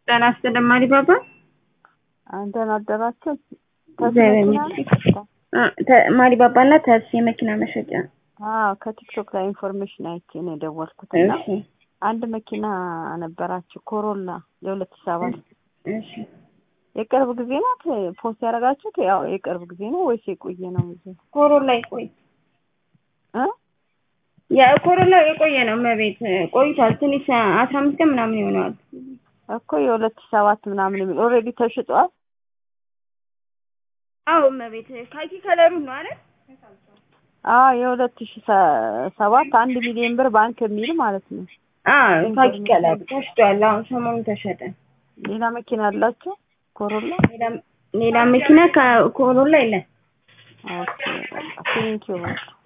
ጤና ይስጥልኝ ማሪባባ። አንተን አደራችሁ? እግዚአብሔር ይመስገን። ማሪባባ እና ተርስ የመኪና መሸጫ። አዎ ከቲክቶክ ላይ ኢንፎርሜሽን አይቼ ነው የደወልኩት እና እሺ አንድ መኪና ነበራችሁ ኮሮላ የሁለት ሺህ ሰባት እሺ የቅርብ ጊዜ ናት ፖስት ያደረጋችሁት? ያው የቅርብ ጊዜ ነው ወይስ የቆየ ነው? ጊዜ ኮሮላ ይቆይ እ የኮሮላ የቆየ ነው መቤት ቆይቷል። ትንሽ አስራ አምስት ቀን ምናምን ይሆነዋል። እኮ የሁለት ሺህ ሰባት ምናምን የሚል ኦልሬዲ ተሽጧል። አዎ መቤት ካኪ ከለሩ ነው አይደል? አዎ የሁለት ሺህ ሰባት አንድ ሚሊዮን ብር ባንክ የሚል ማለት ነው። አዎ ካኪ ከለሩ ተሽጧል። አሁን ሰሞኑን ተሸጠ። ሌላ መኪና አላችሁ ኮሮላ? ሌላ ሌላ መኪና ከኮሮላ የለም። ኦኬ ቴንኪው